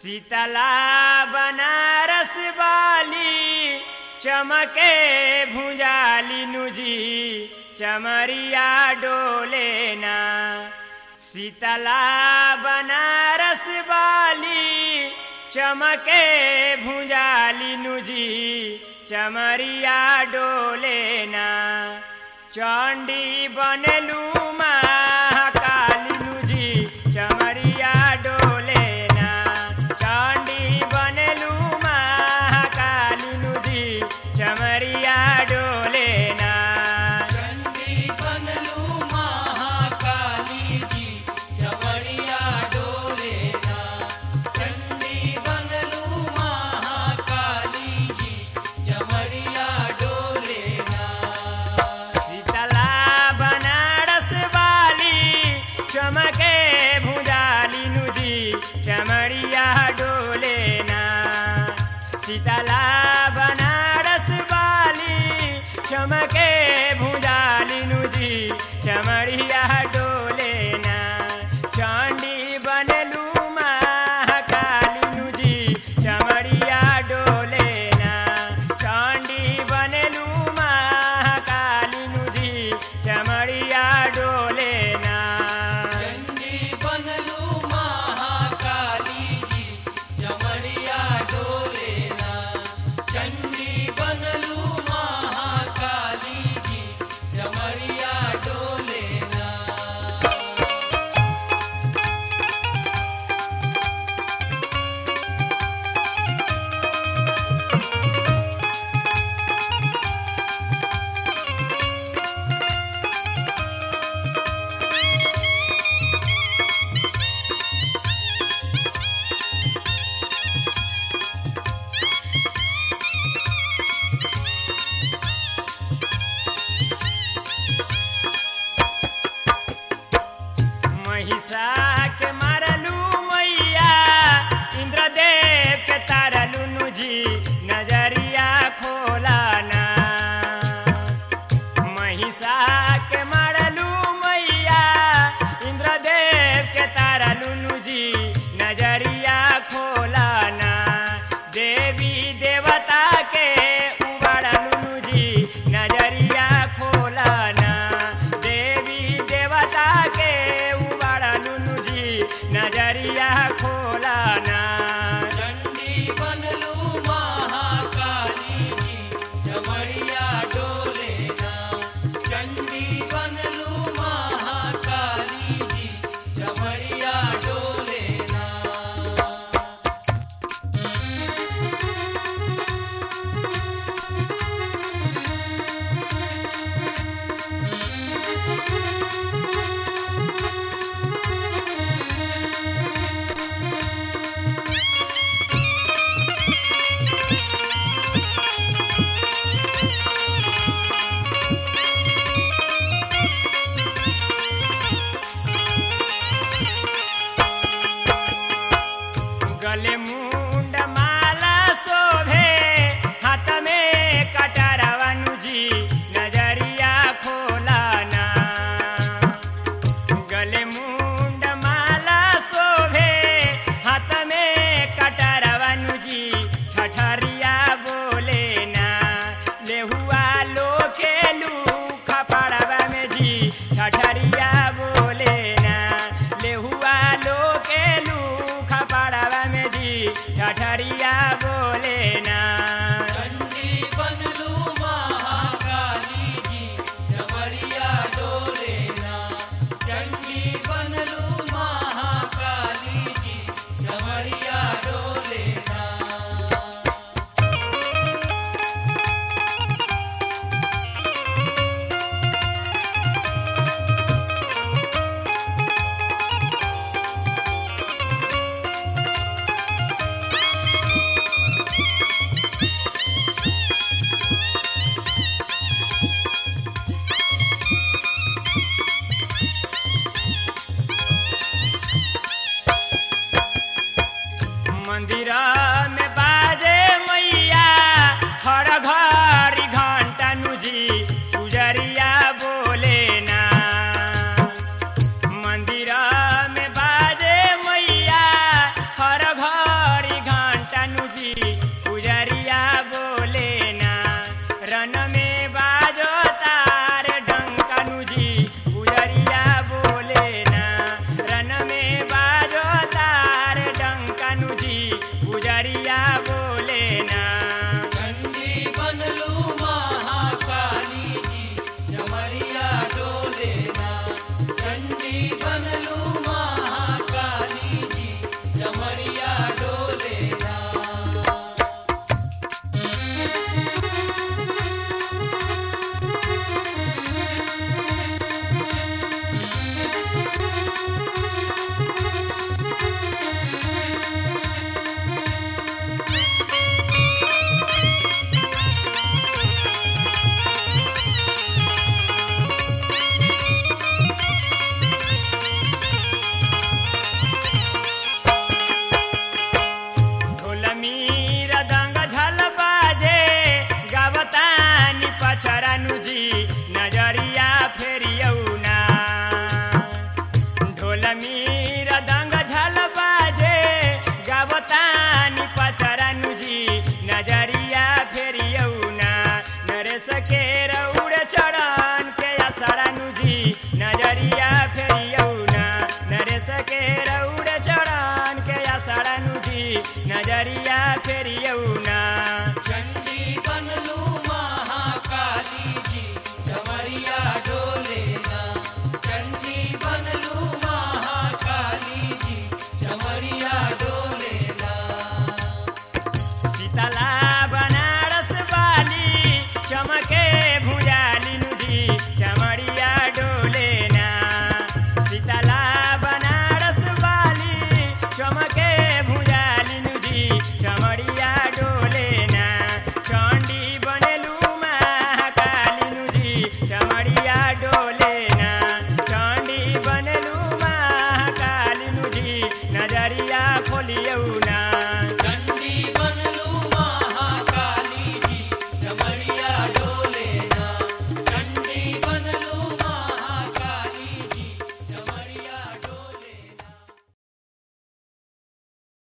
शीतला बनारस वाली चमके भुजाली नुजी चमरिया डोले ना शीतला बनारस वाली चमके भुजाली नुजी चमरिया डोले ना चंडी बनलू महाकाली नुजी चमरिया डोले ना चंडी बनलू महाकाली नुजी चमरिया डोले ना चंडी बनलू महाकाली जी चवरिया डोले ना चंडी बनलू महाकाली जी चवरिया डोले ना शीतला बनारस वाली चमके भुजाली नुजी चमड़िया डोले ना शीतला बनारस वाली चमके भुजाली नुजी चमड़िया डोले ना चांदी बनलू महाकाली नुजी चमड़िया डोले ना चांदी बनलू महाकाली नुजी चमड़िया डोले ना चंडी बनलू महाकाली जी चवरिया डोले ना चंडी बनलू महाकाली जी चवरिया डोले ना महिषा के मारलू मैया इंद्रदेव के तारलू नुजी नजरिया खोला ना महिषा के